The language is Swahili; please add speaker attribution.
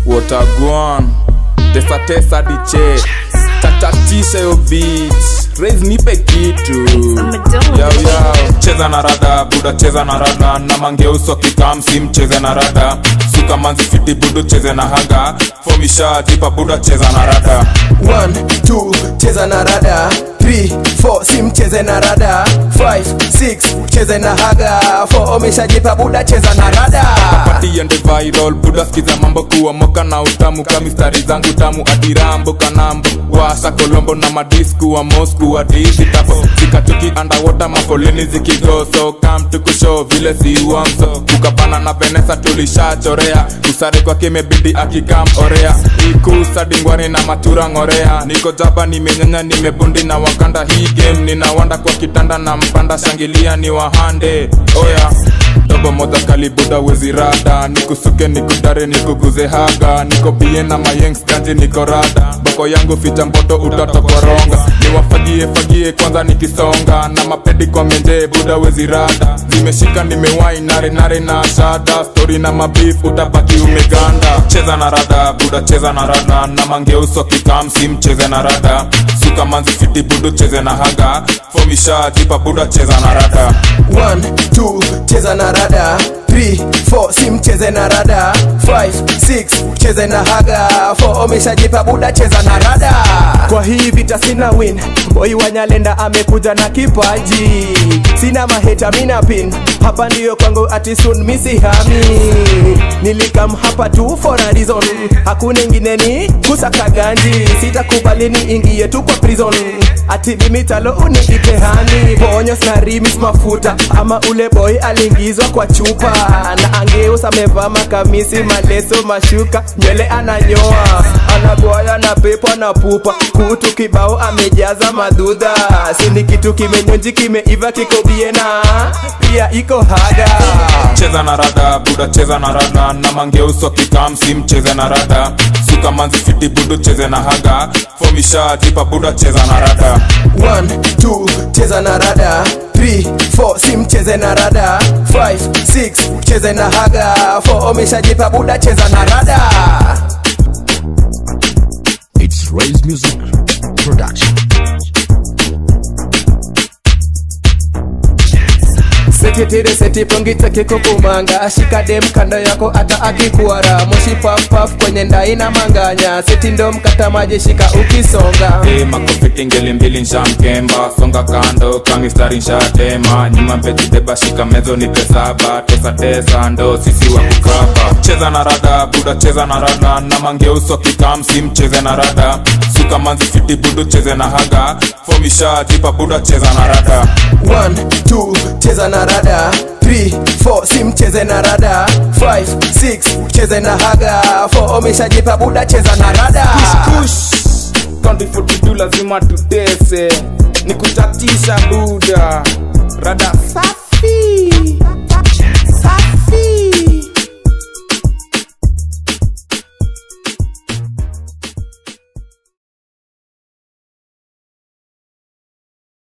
Speaker 1: Wotagwan Tesa tesa diche Tatatisha yo beat Raise nipe kitu Yao yao Cheza na rada buda cheza na rada Na mangeuso kikamsi mcheze na rada Suka manzi fiti budu cheze na haga Fomisha jipa buda cheza na rada
Speaker 2: One, two, cheza na rada 3, 4, si mcheze na rada 5, 6, cheze na haga 4, umeshajipa buda cheza na rada
Speaker 1: Pati ende viral buda skiza mambo kuwa moka na utamu kamistari zangu tamu adirambo kanambo washa kolombo na madisku wa mosku wa dizi tapo zikatuki underwater mafoleni zikigo so come tukushow vile si uamso kukapana na venesa tulishachorea usare kwake imebidi akikam orea ikusa dingwani na matura ngorea niko jaba nimenyanya nimebundi na wakanda hii game ninawanda kwa kitanda na mpanda shangilia ni wahande oya dogo moja kalibuda wezi rada nikusuke nikudare nikuguze haga niko bie na mayengs ganji niko rada boko yangu ficha mboto utatokoronga niwafagie fagie kwanza nikisonga na mapedi kwa menje buda wezi rada zimeshika nimewai nare nare na shada stori na mabif utabaki umeganda cheza na rada buda cheza na rada na mangeuso kikamsi mcheze na rada suka manzi fiti budu cheze na haga fomisha jipa buda cheza na rada
Speaker 2: 1, 2, cheza na rada 3, 4, si mcheze na rada 5, 6, cheze na haga 4, umeshajipa buda cheza na rada kwa hii vita sina win boy wanyalenda amekuja na kipaji sina maheta mina pin hapa ndiyo kwangu ati soon misihami nilikam hapa tu for a reason hakuna ingine ni kusaka ganji sitakubali ni ingie tu kwa prison ati limitalo uniitehani ponyo na rimis mafuta ama ule boy aliingizwa kwa chupa na angeus amevaa makamisi maleso mashuka nywele ananyoa anagoya na pepo na pupa kutu kibao amejaza madudha sini kitu kimenyonji kimeiva kiko biena pia iko haga
Speaker 1: cheza na rada buda cheza na rada na mangeuso kikamsi mcheze na rada suka manzi fiti budu cheze na haga fomisha jipa buda cheza na rada
Speaker 2: 1, 2, cheza na rada 3, 4, si mcheze na rada 5, 6, cheze na haga 4, umeshajipa buda cheza na rada
Speaker 3: It's Raise Music Production.
Speaker 2: sekitire seti pongite kikukumanga ashika dem kando yako hata akikuara moshi pafpaf kwenye ndai na manganya seti ndo mkata maji shika ukisonga
Speaker 1: Hey, makofiti ngeli mbili nshamkemba songa kando kamistari nshatema nyuma mbejideba shika mezo ni pesaba tesa tesa ndo sisi wa kukapa cheza na rada buda cheza na rada na mangeuso kikamsi mcheze na rada suka manzi fiti budu cheze na haga fomisha jipa buda cheza na rada
Speaker 2: 1, 2, cheza na rada 3, 4, si mcheze na rada 5, 6, cheze na haga 4, umeshajipa buda cheza na rada
Speaker 1: kush Country 42 lazima tutese ni kutatisha buda rada safi